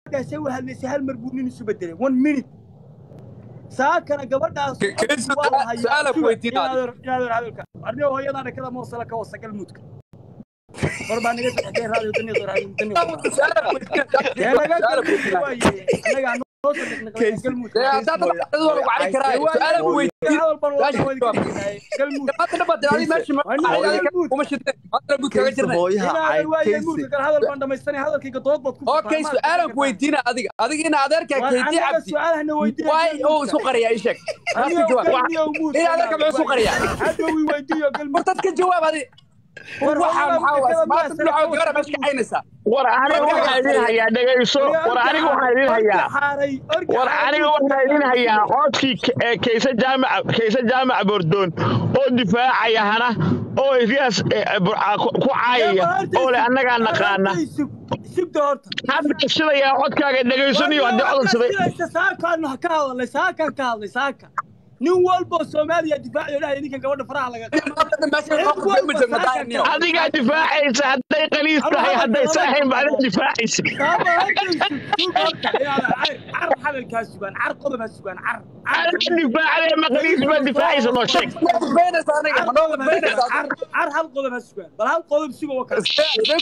gabadhaasay u hadlaysay hal mar buu nin isu bedelay one minute saakana gabadhaas Ke- kaysa su'aala ku weydiina adiga. inaadar hadalka arnigo hooyadaa dhakada moosala ka wasa galmuudka war baa naga saxday raadiyo daniyo raadiyo daniyo su'aala ku weydiina dee laga su'aala ku galmuudka weydiina waaye annaga noo soo dhaqnaqay galmuudka Dee haddaad dhaqaaqdo waa lagu cari karaa su'aala ku weydiina hadal baan Gaasha wada jawaab. galmuudka maanta dhabaad adi meesha ma kuma shideen maanta bud kaga jirnay inaadan waaye muudka kale hadal baan dhamaystanay hadalkayga dood baad ku okay su'aalan ku weydiina adiga adiga ina adeerkaa keydii cabdi su'aalahana weydiin waay oo isu qariyaa ii sheeg taas ka jawaab ina adeerka muxuu isu qariyaa hadhowi weydiiyo galmuudka war dad ka jawaab adi waxaa maxaa waas maanta bilacoo gabadha meesha ka caynaysaa war aniga waxaa idin hayaa dhegayso war aniga waxaa idin hayaa war aniga waxaa idin hayaa codkii K- ee kayse jaamac kayse jaamac bordoon oo difaacaya hana oo iyaas ku caayaya oo le annagaa naqaana sugda horta hadda sidayaa codkaaga dhegaysanayo haddii codol siday saakaan ka hadlay saakaan ka hadlay saaka nin walbo soomaaliya difaaciyo dhahay ninkan gabadha faraha laga maanta meesha waxaa ku fahmi jirna daaniyo adigaa difaacaysa hadday qaliis tahay hadday saahayn baa adiga difaacaysa car hadalkaa sugaan car qodob ha sugaan car adiga difaacday ma qaliis baa difaacaysa noo sheeg beenaysa aniga ma nooga beenaysa car hal qodob ha sugaan bal hal qodob suga wa kale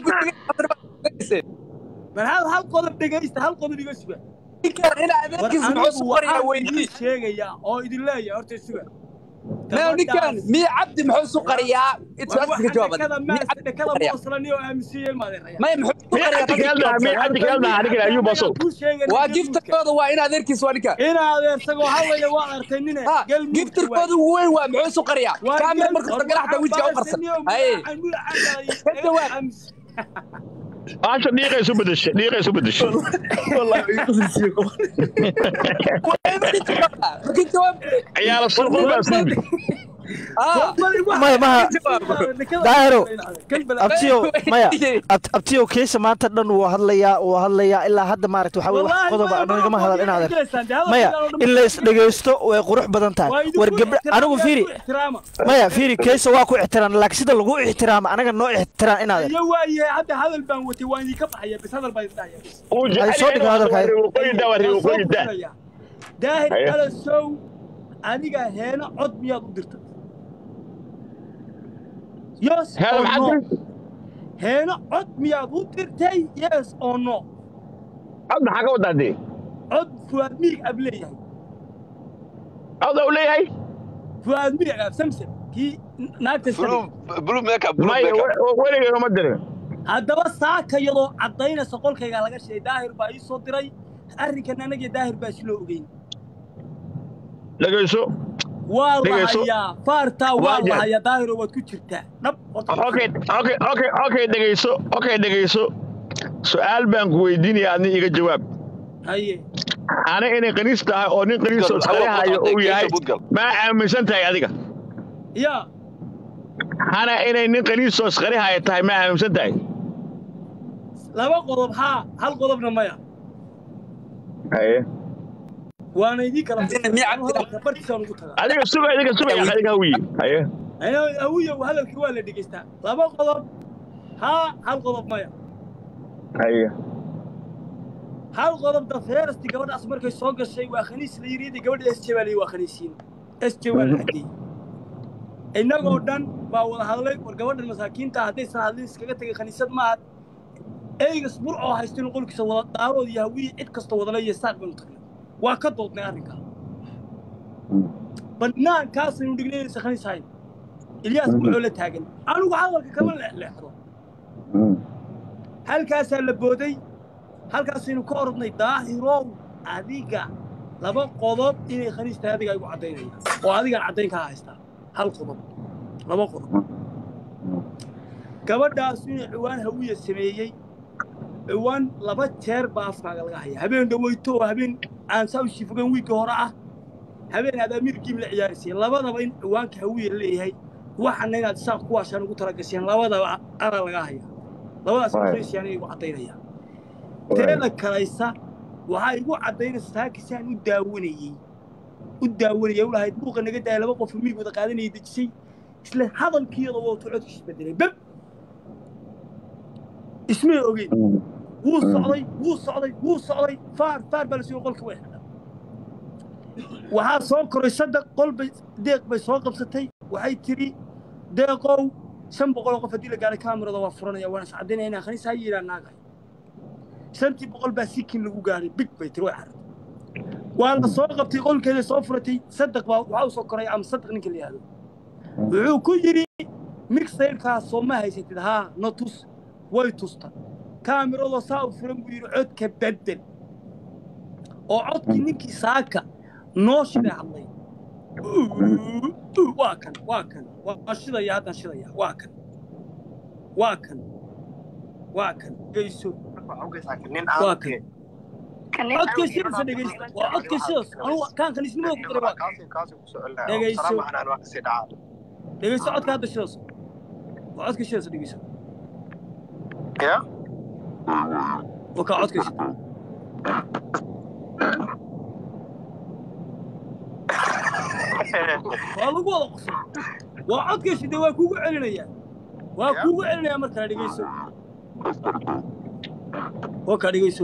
bal hal hal qodob dhegaysta hal qodob iga sugaan ninkan ina adeerkiisa muxuu isu qariyaa weydii sheegaya oo idin leeyahay horta suga meel ninkan miya cabdi muxuu isu qariyaa su-aasha ka jawaab dhakada miya cabdi dhakada muxuu qariyaa mooslani oo aaminsiiyey maadeeraya maya muxuu isu miya cabdi qariyaa keeldaa miya cabdi keeldaa aniga ayuu basow waa giftarkooda waa in adeerkiisa waa ninka ina adeersagoo hawaya waa arkay nine ha giftarkooda ugu weyn waa muxuu isu qariyaa kaamil marka garaxta wejiga u qarsan haye ka jawaab baasha dhiiqa isu bedesha dhiiqa isu bedesha ka jawaab ciyaala surqul baa suudi ah maya maha daahiro abtiyo maya ab- abtiyo kiisa maanta dhan wuu hadlayaa wuu hadlayaa ilaa hadda maaragta waxaa weye wax qodoba nagama hadal in adeer maya in la isdhegaysto way qurux badan tahay war gabdha anigu fiiri maya fiiri kiisa waa ku ixtiraam laakiin sida lagu ixtiraama anaga noo ixtiraam in adeer iyo waayahay hadda hadal baan watay waan idinka baxaya bis hadal baan isdhahaya bis uu Ay, soo dhigo hadalka. qoyda waa riiqo qoyda daahir Haye. alasow adiga heeno cod miyaad u dirtay yes hada or no maxaa heeno cod miyaad u dirtay yes or no cod maxaa ka wadaa dee cod fuaad mirig ab leeyahay cod u leeyahay fuaad mirig ab samsam kii naagta blue sabay blue makeup blue maya makeup weligay uma dirin haddaba saaka iyadoo caddaynaysa qolkaygaa laga sheegay daahir baa ii soo diray arrinkan anagii daahir baa isloo ogeyn dhegayso waa Dhegayso. lahayaa faartaa waa Waajan. lahayaa daahiro waad ku jirtaa dhab horta okay okay okay okay dhegayso okay dhegayso su-aal baan ku weydiinaya adni iga jawaab haye ana inay qaniis tahay oo nin qaniis oo Budgal, iskalahayo budgal, uu yahay budgal. maa aaminsan tahay adiga yaa hana inay nin qaniis oo iskalahayo tahay maa aaminsan tahay laba qodob haa hal qodobna maya haye waana idii kala Hadina miyaa cabdi- hadalka bartiisaan ugu tagaa adiga suga adiga suga adiga hawiye haye Ana- awiya hadalkii waa la dhegaystaa laba qodob haa hal qodob maya haye hal qodob dafeerasti gabadhaas markay soo gashay waa khaniis la yidhi gabadha s j baa la yidhi waa khaniisiin s j waa la xageeyey innagoo dhan baa wada hadlay war gabadhan masaakiinta haddaysan hadlin iskaga tegay khaniisad maaha eygas bur oo haysta inuu qolkiisa wada daarood iyo hawiye cid kasta wadale iyo saaq baynu tagnay waa ka doodnay arrinkaa bannaankaasaynu dhignay inaysan khaniis hayn ilyaas wuxuu la taagan anigu hadalka kama leexleexdo halkaasaa la booday halkaasaynu ka orodnay daahirow adiga laba qodob inay khaniis tahay adiga igu caddaynaya oo adigaan caddayn kaa haystaa hal qodob laba qodob gabadhaas inay ciwaan hawiya sameeyey ciwaan laba jeer baa afkaaga laga haya habeen dhaweyto oo habeen aan saa u shifogan wiigga hore ah habeen aad amiir giim la ciyaaraysay labadaba in ciwaanka hawiya leeyahay waxana inaad saaq kuwaashaan ugu talagasheen labadaba ana laga haya labadaas khaniisyaana igu caddaynaya teeda kalaysa waxaa igu caddaynaysa saakisaan u daawanayey u daawanayay u lahayd buuqa naga daaya laba qof miig wada qaadanayay dejisay isla hadalkiiyada wootu codkiis bedelay beb ismay ogeyn wuu socday wuu socday wuu socday faar faar baa la siiyo qolka way xidhan waxaa soo koray saddex qol bay deeq bay soo qabsatay waxay tiri deeqow shan boqoloo qof haddii la gaaray kaamirada waa furanaya waana iscadaynaya inaan khaniis ha yidhaa naagay shantii boqol baa sikin lagu gaaray big bay tiri way xarantay waa la soo qabtay qolkeeda soo furatay saddeq baa waxaa u soo koray ama saddeq ninka la yihahdo wuxuu ku yidhi mixayrkaas soo ma haysatid haa no tus way tusta kaamirado saa u furan buu yidhi codka bedel oo codkii ninkii saaka noo shiday hadlay waa kan waa kan waa shidaya haddaan shidaya waa kan waa kan waa kan geyso waa kan codka shidasa dhegeysta waa codka shidas anugu kaan kaniisnimada ku diray waa kan dhegeyso dhegeyso codka hadda shidas waa codka shidas dhegeyso waa kaa codka shida waa lagu wada qosay waa codka shida waa kuugu celinayaa waa kuugu celinayaa mar kale dhegeyso waa kaa dhegeyso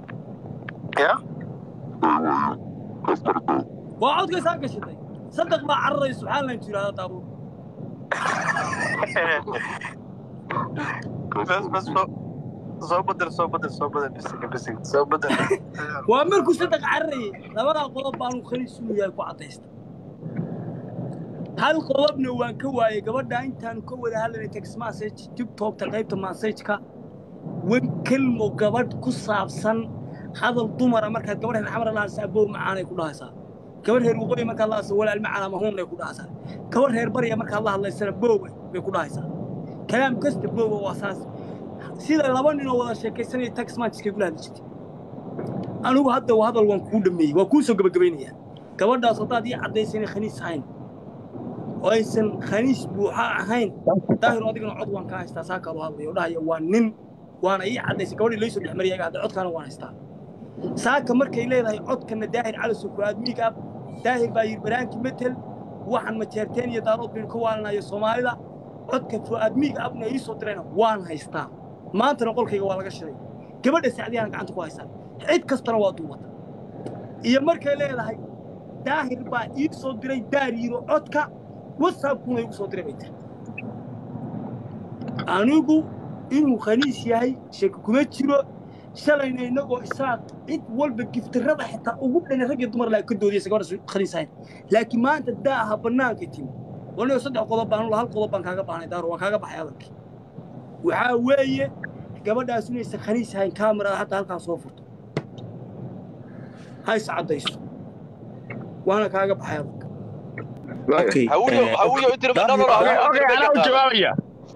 waa codka saa gashatay saddeq baa cararay subxaan lan tirahda daabo soo badel soo badel soo badel bisiga bisiga soo badel waa markuu saddeq cararayay labadaa qodob baanu khaniisuu yahay ku caddaysta hal qodobna waan ka waayey gabadha intaanu ka wada hadlanay text message tiktokta qaybta messageka wan kelmo gabadh ku saabsan hadal dumara markaad gabadh reer xamar lahaysa abow macaanay ku dhahaysaa gabadh reer waqooyi markaad lahaysa walaal macaan ama huunay ku dhahaysaa gabadh reer barya markaad la hadlaysana boowe bay ku dhahaysaa kalaam kasta boowe waa saas sida laba ninoo wada sheekaysanaya text messagekay kula hadli jirtay anigu hadda waa hadal waan kuu dhameeyey waa kuu soo gebagabaynayaa gabadhaas haddaad ii caddaysa inay khaniis ahayn oo aysan khaniis buuxa ahayn daahir adigana cod waan kaa haystaa saa kaloo hadlaya oo dhahaya waa nin waana ii caddaysay gabadhii laysoo dhex mariyay hadda codkaana waan haystaa saaka markay leedahay codkana daahir caliso fuaad miig ab daahir baa yidhi baraankii metel waxaan majeerteen iyo daarood baynu ka waalanayo soomaalida codka fuaad miig abna ii soo dirayna waan haystaa maantana qolkayga waa laga shiday gabadha sacdiyaan gacanta ku haystaa cid kastana waa duubata iyo markay leedahay daahir baa ii soo diray daariiro codka whatsappkuna igu soo diray bay tiri anigu inuu khaniis yahay shaki kuma jiro shalayna innagoo isaaq cid walba giftirada xitaa ugu dhani rag iyo dumar laa ka doodiyaysa gabadha khaniis ahayn laakiin maanta daaha bannaanka timi wanigo saddex qodob baan hal qodob baan kaaga baahnay daaro waan kaaga baxay hadalkii waxaa weeye gabadhaas inaysan khaniis ahayn kaamirada hadda halkaa soo furto ha is caddayso waana kaaga baxay hadalka anaa u jawaabaya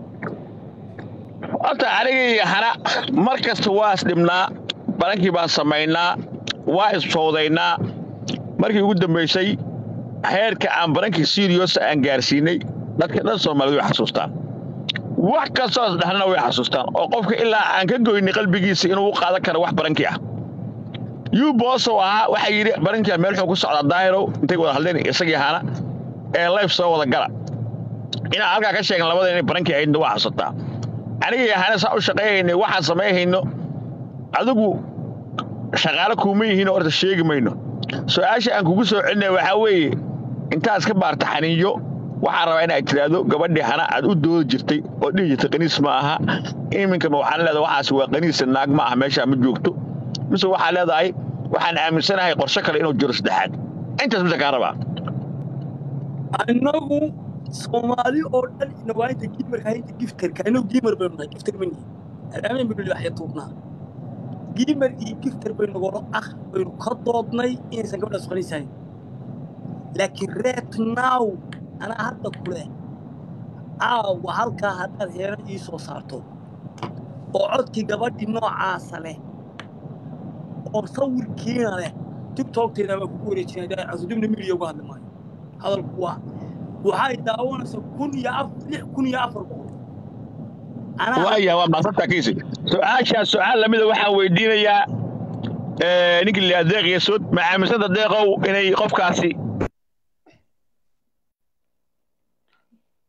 horta anigii hana mar kasta waa isdhibnaa balankii baan samaynaa waa isfowdaynaa markii ugu dambaysay heerka aan barankii siriyosa aan gaarsiinay dadka dhan soomaalida way xasuustaan wax kastoo isdhexnana way xasuustaan oo qofka ilaa aan ka goynay qalbigiisa inuu u qaadan karo wax barankii ah yuu boosow ahaa waxaa yidhi barankia meel xuu ku socdaa daahirow intay wada hadleen isagii hana ee layf soo wada gala inaan halkaa ka sheegan labada inay barankii ahaydna waa xasuustaa anigii hana saa u shaqayhaynay waxaan samayhayno adigu shaqaale kuuma yihiinoo horta sheegi mayno su-aasha aan kugu soo celinaya waxaa weeye intaad iska baarta xaniinyo waxaan rabaa inaad tiraahdo gabadhii hana aad u doodi jirtay oo dhihi jirtay qaniis ma aha iminkama waxaan leedahay waxaas waa qaniisa naag ma aha meeshaa ma joogto mise waxaa leedahay waxaan aaminsanahay qorshe kale inuu jiro saddexaad intaas mise kaa rabaa annagu soomaali oo dhan inawaayinta giimarka haynta giftarka inagu giimar baynu nahay giftar ma nihin alaameen baynu waxya tuubnaa giimar iyo giftar baynu nagolo ah baynu ka doodnay inaysan gabadhaas qaniisahayn laakiin reet now anaa hadda ku leh caawa halkaa haddaad heero ii soo saarto oo codkii gabadhii noocaasa leh oo sawirkiina leh tiktokteeda waa kugu wareejinaya casudubna midiya uga hadli maayo hadalku waa waxay daawanaysaa kun iyo af lix kun iyo afar boqol waaya waa maasanta kiisi su-aashaas su-aal lamida waxaan weydiinayaa ninkii la deeq yasood ma aaminsanta deeqow inay qofkaasi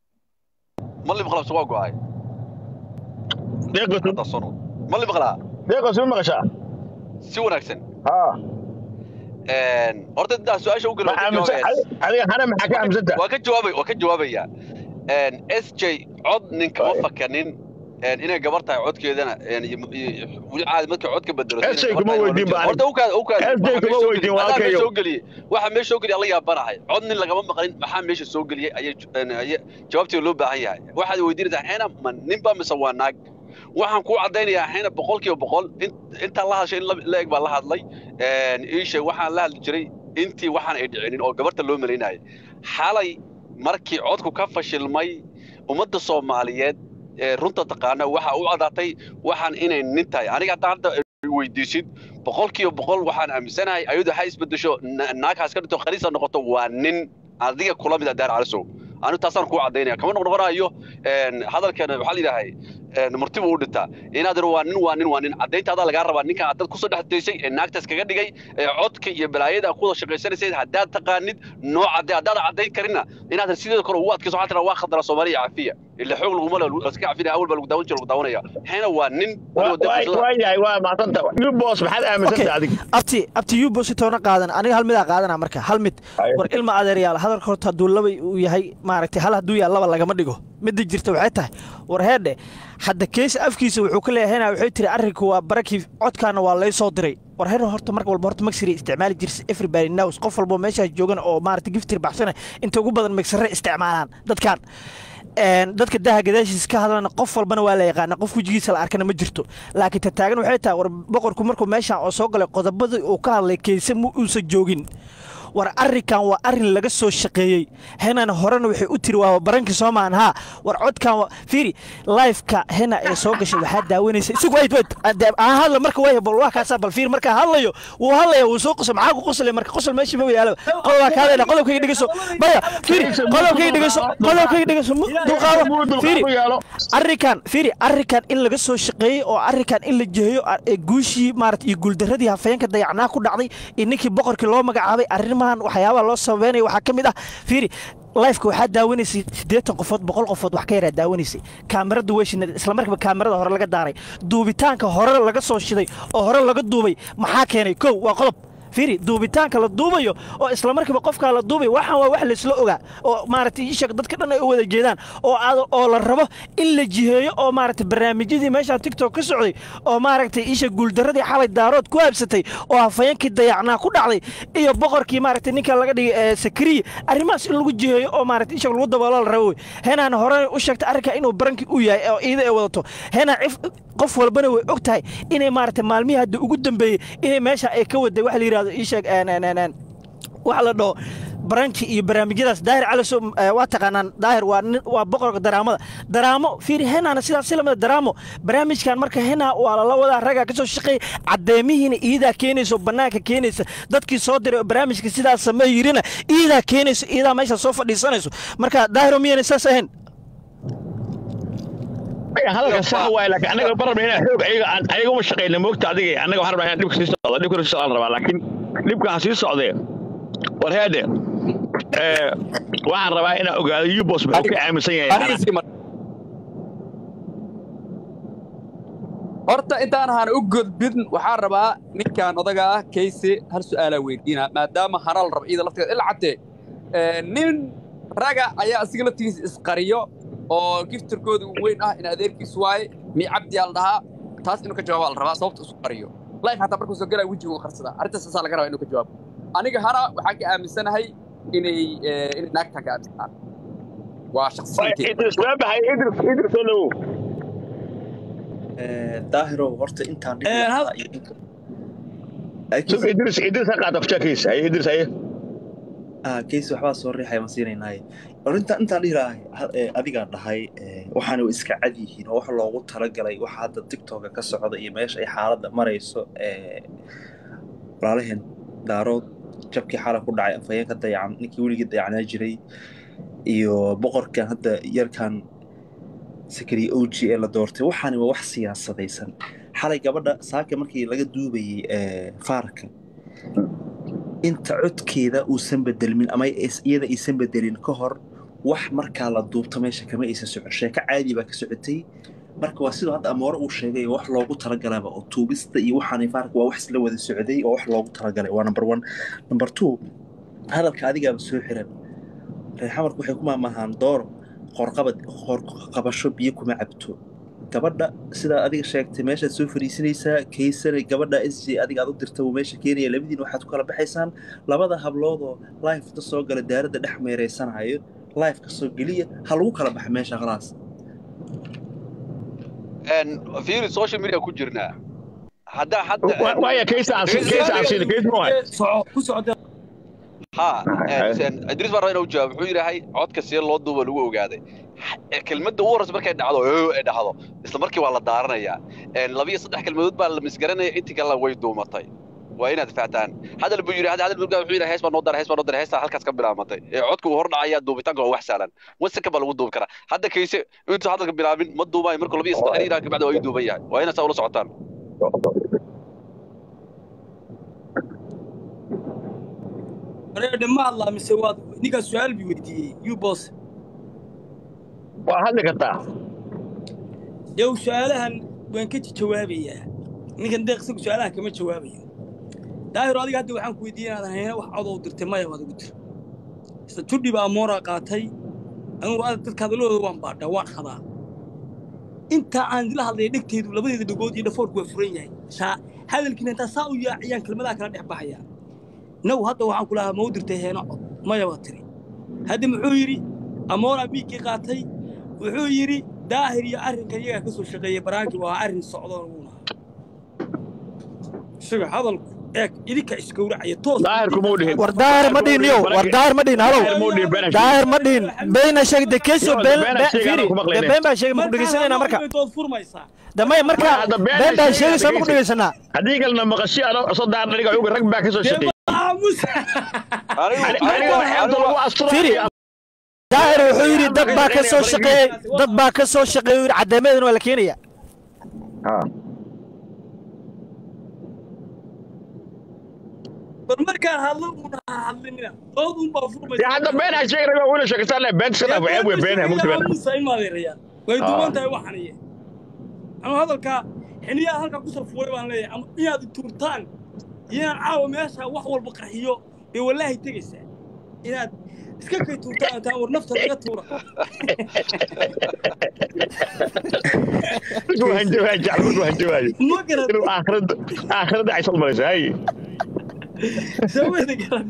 mali maqlaa waa go'ay deeq yasood mali maqlaa deeqo sima maqashaa si wanaagsan haa horta intaa su-aasha u ma aaminsan adiga hana maxaa ka aaminsanta waa ka jawaabay waa ka jawaabaya s j cod ninka ma fakanin inay gabar tahay codkeedana weli caadi markay codka bedelo SJ kuma weydiin ba horta u kaad u kaad SJ kuma weydiin waa meesha kayo soo geliyey waxa meesha soo geliyay alla yaabanahay cod nin lagama maqlin maxaa meesha soo geliyey ayay ayay jawaabteeda loo baahan yahay waxaad weydiinaysaa xeena ma nin ba mise waa naag waxaan kuu caddaynayaa xeena boqolkiiba boqol intaa la hadashay in la eg baa la hadlay iishe waxaan la hadli jiray intii waxaan ay dhicinin oo gabarta loo malaynayay xalay markii codku ka fashilmay ummadda soomaaliyeed ee runta taqaana waxa u caddaatay waxaan inay nin tahay aniga hadda hadda weydiisid boqolkiiba boqol waxaan aaminsanahay ayadu ha isbedesho naaghaas ka dhinto khaliisa noqoto waa nin adiga kula mid a daar calisow anigu taasaan kuu caddaynaya kama noqnoqonayo hadalkeena waxaa la yidhaahay murtibu u dhintaa inaad ir waa nin waa nin waa nin caddayntaada lagaa rabaa ninkan aad dad kusoo dhex daysay ee naagtaas kaga dhigay ee codka iyo balaayada aad kuwada shaqaysanaysay haddaad taqaanid noo cadday haddaad caddayn karinna inaad sideeda kale ugu adkayso waxaa tiraa waa khaldara soomaaliya cafiya ila xoog laguma laska cafinaya awal baa lagu daawan jira lagu daawanaya xeena waa nin waayahay waa maaqanta yubos maxaad aaminsanta adiga abti abti yubos toona qaadan aniga hal midaa qaadana marka hal mid war ilma adeeryaal hadalka horta hadduu laba uu yahay maaragtay hal hadduu yahay laba lagama dhigo midda jirta waxay tahay war heedhe hadda keesa afkiisa wuxuu ka leeyahay waxay tiri arrinku waa barakii codkaana waa lay soo diray war heer horta marka walba horta magsiri isticmaali jirsa everybody knows qof walba meeshaas joogan oo maaragtay giftir baxsana inta ugu badan magsare isticmaalaan dadkan dadka daha gadaashiisa ka hadlana qof walbana waa la yaqaana qof wejigiisa la arkana ma jirto laakiin ta taagan waxay tahay war boqorku markuu meeshaan oo soo galay qodobadii uu ka hadlay keese ma uusan joogin war arrinkan waa arrin laga soo shaqeeyey henan horena waxay u tiri waa barankii soomaan haa war codkan fiiri lifeka hena ee soo gashay waxaa daawanaysa isagu wait wait aan hadla marka way bal waa kaasaa bal fiir markaa hadlayo wuu hadlaya wuu soo qosay maxaa ku qoslay marka qosol meeshii ma yaalo qodobaa ka hadlayna qodobkayga dhegeyso baya fiiri qodobkayga dhegeyso qodobkayga dhegeyso dulqaado fiiri arrinkan fiiri arrinkan in laga soo shaqeeyey oo arrinkan in la jeheeyo guushii maarata iyo guuldaradii hafeenka dayacnaa ku dhacday iyo ninkii boqorkii loo magacaabay arrin waxyaabaha loo sababeynaya waxaa ka mid ah fiiri lifeka waxaa daawanaysay siddeetan qofood boqol qofood wax ka yaraa daawanaysay kaamirada way shinayd isla markiiba kaamirada hore laga daaray duubitaanka hore laga soo shiday oo hore laga duubay maxaa keenay kow waa qodob fiiri duubitaanka la duubayo oo isla markiiba qofkaa la duubayo waxaan waa wax laysla ogaa oo maaragtay ishak dadka dhan ay u wada jeedaan oo oo la rabo in la jiheeyo oo maaragtay barnaamijyadii meeshaan tiktok ka socday oo maaragtay isha guuldaradii xalay daarood ku habsatay oo hafayeenkii dayacnaa ku dhacday iyo boqorkii maaragtay ninka laga dhigay sakariya arrimahaas in lagu jiheeyo oo maaragtay ishak lagu daboolo la rabo henaan hore u sheegtay arrinka inuu barankii u yahay oo iida ay wadato henaan qof walbana way og tahay inay maaragtay maalmihii hadda ugu dambeeyey inay meesha ay ka waday wax la yidhahdo iisheeg waxa la dhaho baranki iyo barnaamijyadaas daahir caliso waa taqaanaan daahir waa waa boqorka daraamada daraamo fiiri henaana sidaas si lamida daraamo barnaamijkan marka henaa waa lala wadaa raggaa ka soo shaqeeya caddeemihiina iidaa keenayso bannaanka keenaysa dadkii soo diray oo barnaamijka sidaas samee yirina iidaa keenayso iidaa meesha soo fadhiisanayso marka daahiro miyayna saas ahayn hadalka sax waay laakiin anaga barabna inaa xoog ayaga aan ayaga uma shaqeyna moogta adiga anaga waxaan rabnaa inaan dhibka sii socdo dhibka sii socdaan rabaa laakiin dhibka ha sii socdee war heede waxaan rabaa inaan ogaado yubos muxuu ka aaminsan yahay horta intaan ahaan u gudbin waxaan rabaa ninkan odaga ah kayse hal su'aalaa weydiina maadaama hana la rabo ciida lafteeda ila caddee nin raga ayaa asiga laftigiisa isqariyo oo giftirkooda weyn ah in adeerkiis waaye mi cabdi aa la dhahaa taas inuu ka jawaaba la rabaa sababta isu qariyo life hataa markuu soo galaa wejigu qarsadaa arrintaas asaa laga rabaa inuu ka jawaabo aniga hana waxaan ka aaminsanahay inay inay naagtaan ka aaminsanaan waa shakhsiyankeydaahiro horta intaan idris idris ha qaata fushakiisa ay idris aye keys waxbaa soo riixaya ma siinaynaaye inta intaan dhihi lahay adigaa dhahay waxaana iska cad yihiin oo wax loogu talagalay waxa hadda tiktoka ka socda iyo meesha ay xaaladda marayso walaalaheen daarood jabkii xala ku dhacay afhayeenka dayacan ninkii weligii dayacnaa jiray iyo boqorkan hadda yarkan sakari oji ee la doortay waxaani waa wax siyaasadaysan xalay gabadha saaka markii laga duubayey faarka inta codkeeda uusan bedelmin ama iyada aysan bedelin ka hor wax markaa la duubto meesha kama aysan socon sheeko caadi baa ka socotay marka waa sidoo hadda amoore uu sheegay wax loogu talagalaba oo tuubista iyo waxaan faarka waa wax isla wada socday oo wax loogu talagalay waa number one number two hadalka adigaaba soo xiran reexamarku waxay ku maamahaan dooro qorqabad qorqabasho biyo kuma cabto gabadha sidaa adiga sheegtay meeshaad soo fariisinaysaa kaysana gabadha s j adiga aad u dirta uu meesha keenaya labadiin waxaad ku kala baxaysaan labada habloodoo lifeta soo gala daaradda dhex meereysanayo life ka soo geliya ha lagu kala baxa meesha khalaas fiiri social media ku jirnaa haddaa hadda waaya kaysa aan kaysa aan siin kays ma soco ku socda ha idriis baan rabaa inuu jawaab wuxuu yidhaahay codka see loo duuba lagu ogaaday kelmadda ugu horreysa markay dhacdo oo ay dhacdo isla markii waa la daaranayaa labiyo saddex kelmadood baa la misgaranaya intii kalena way duumatay waa inaad fahtaan hadal buu yidhi hadal buu wuxuu yidhi hees baa noo dara hees baa noo dara heestaa halkaas ka bilaamatay ee codka uu hor dhacaya duubitaanka waa wax sahlan wasaka baa lagu duubi karaa hadda kayse intuu hadalka bilaabin ma duubayo markuu labiyo saddex yidhaha kabacdi waa ii duuban yahay waa inaad saa ula socotaan areedhe ma hadlaa mise waad ninkaa su-aal bi weydiiyey you boss waa hadli kartaa dee su-aalahan waan ka jawaabayaa ninkan deeq isagu su-aalaha kama jawaabayo daahiro adiga hadda waxaan ku weydiiyey inaadan hayna wax codow dirtay maya waad ugu dir isla judhi baa mooraa qaatay anugu adag dadka hadalladooda waan baadhaa waan hadaa intaa aan idila hadlaya dhegteedu labadeeda dhagood iyo dhafoorku waa furan yahay saa hadalkiina intaa saa u yaaciyaan kelmadaha kala dhex baxayaa naw hadda waxaan ku lahaa ma u dirtay heeno cod maya baa tiri hadda muxuu yidhi amooraa miigkii qaatay wuxuu yidhi daahir iyo arrinkan iyagaa ka soo shaqeeyey baraanki waa arrin socdoon uuna isaga hadalku eeg idinka isgowracaya toos daahirku muu dhihin war daahir ma dhihin yo war daahir ma dhihin halow daahir ma dhihin beyna sheeg de keso been fiiri de been baa sheegay maku dhegeysanayna marka dood furmaysaa damay marka been baa sheegaysaa maku dhegeysanaa haddii kalena maqashi ano soo daaradhiga uga rag baa ka soo shaqeeyey fiiri daahir wuxuu yidhi dad baa ka soo shaqeeyey dad baa ka soo shaqeeyey yidhi caddeemadeedana waa la keenaya bal markaan hadlo uuna hadlinina dood un baa furmaysa hadda been ha sheegi raga wila sheegtaan le been iska dhaaf ceeb wey been ha mugdi been musa imaadeerayaan way duuban tahay waxaniye anu hadalkaa xiniyaa halkaa ku sarfuway baan leeyahay ama inaad tuurtaan inaan caawa meesha wax walba qarxiyo ee wallaahi tegaysaa inaad iska kay tuurtaan taan war nafta laga tuura markuu hanjabaayo jecel markuu hanjabaayo ma garan inuu aakhirada aakhirada ay soo marayso hay sameyda garan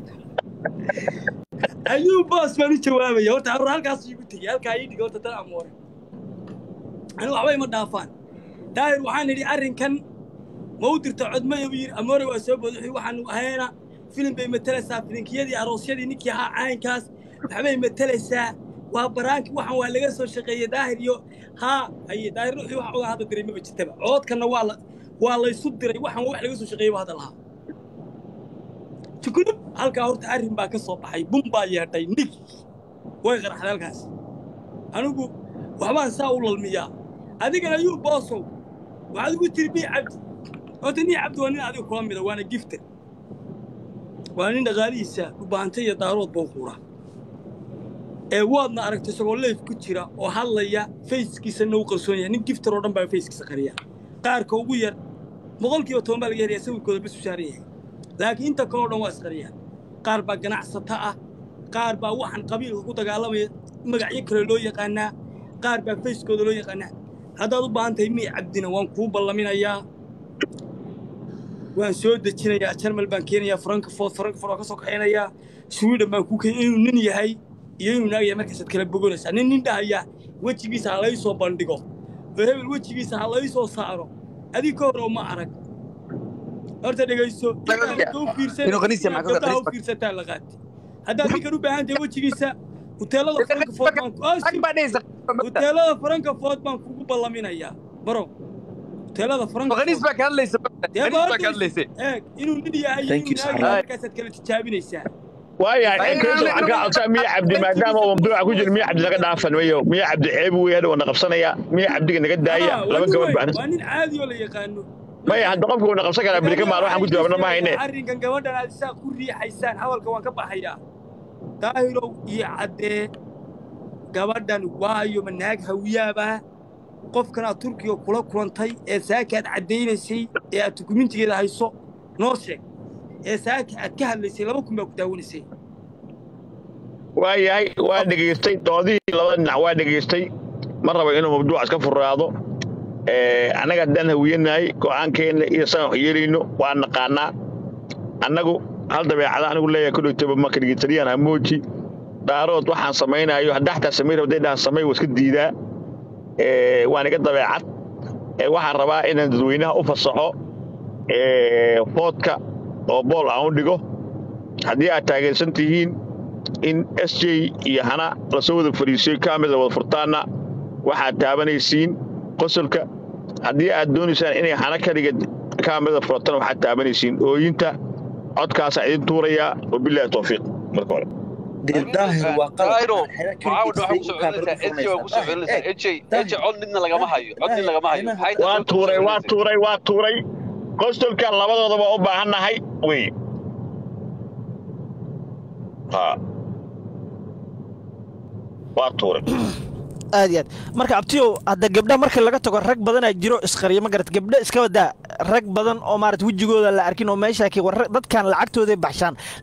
ayuu boos baan u jawaabaya horta hor halkaas igu tegey halkaa ii dhigay horta dan amoore anigu waxba ima dhaafaan daahir waxaan idhi arrinkan ma u dirta codmaya buu yidhi amoore waa soo bood wuxuu waxaanu ahayna filim bay matalaysaa filinkiyadii aroosyadii ninkii ahaa caynkaas waxbay matalaysaa waa baraanki waxan waa laga soo shaqeeyey daahir iyo haa haye daahir ruuxii wax ogaa hadda diray maba jirtaba coodkanna waa la waa laysu diray waxan wax laga soo shaqeeyey baa hadda lahaa tukulub halkaa horta arrin baa ka soo baxay bun baa yeedhay nig way qaraxday halkaas anigu waxbaan saa u lalmiyaa adigana yuu boosow waxaad ugu tiri bii cabdi horta nii cabdi waa nin adiga kula mida waana gifter waa nin dhaqaalihiisa dhubaantay iyo daarood buu quura ee waadna aragtay isagoo leef ku jira oo hadlaya fayskiisana u qarsoon yahay nin gifter oo dhan baa fayskiisa qariya qaarka ugu yar boqolkiiba toban baa laga helayaa sawirkooda bas u saaran yahay laakiin inta kaleo dhan waa isqariyaan qaar baa ganacsata ah qaar baa waxaan qabiilka ku dagaalamaya magacyo kale loo yaqaanaa qaar baa fayskooda loo yaqaanaa haddaad u baahan tahay mii cabdina waan kuu ballaminayaa waan soo dejinayaa jarmal baan keenayaa frankfort frankfort waan ka soo kaxaynayaa sweden baan kuu keenaya inuu nin yahay iyo inuu naag yahay markaasaad kala bogonaysaa nin nin dhahaya wejigiisa ha lay soo bandhigo oo hebel wejigiisa ha lay soo saaro adig ka hor ma arag horta dhegayso gabdhaha u fiirsataa la qaati haddaad ninkan u baahan tahay wejigiisa huteelada frankfort baan huteelada frankfort baan kugu ballaminayaa baro huteelada frankfort inuu nin yahay iyo inuu naag yahay markaasaad kala tijaabinaysaa waayahay inkaysa waxaan kaa codsaa miya cabdi maadaama uu mamduuca ku jiro miya cabdi naga dhaafan mayo miya cabdi ceeb wey hadha wana qabsanaya miya cabdiga naga daaya laba gabadh baan waa nin caadi oo la yaqaano maya hadda qofka wana qabsan karaa beri ka maal waxaan ku jawaabna ma hayne arrinkan gabadhan aad isaa ku riixaysaan hadalka waan ka baxayaa daahirow iyo caddee gabadhan waayo ma naag hawiyaabaa qofkan aad turkiga kula kulantay ee saaka aad caddaynaysay ee aad dukumentigeeda hayso noo sheeg ee saaka aad ka hadlaysay laba kun baa ku daawanaysay waa yahay waa dhegaystay doodihii labada dhinac waa dhegaystay ma rabo inuu mabduuc iska furaado annaga haddaan hawiyanahay go'aankeenna iyo saan wax yeelayno waa naqaanaa annagu hal dabeecada anigu leeyahay kodhowtaba marka dhegeytariyaan hamooji dhaarood waxaan samaynayo haddaa xataa samayn rabday dhahan samay waa iska diidaa waan iga dabeecad waxaan rabaa inaan dadweynaha u fasaxo foodka oo bool aan u dhigo haddii aad taageersan tihiin in s j iyo hana lasoo wada fariisiyo kaamida wada furtaanna waxaad taabanaysiin qosolka haddii aad doonaysaan inay hana kaliga kaamida furtana waxaad taabanaysiin ooyinta codkaasaa idin tuurayaa wabilaahi towfiiq marka hore waa tuuray waa tuuray waa tuuray qostolkan labadoodaba u baahannahay wey waa tuuray aad iyo aad marka abtiyow hadda gabdha marka laga tago rag badanaa jiro isqariyo ma garat gabdha iska wadaa rag badan oo maarata wejigooda la arkin oo meeshaa dadkan lacagtooday baxshaan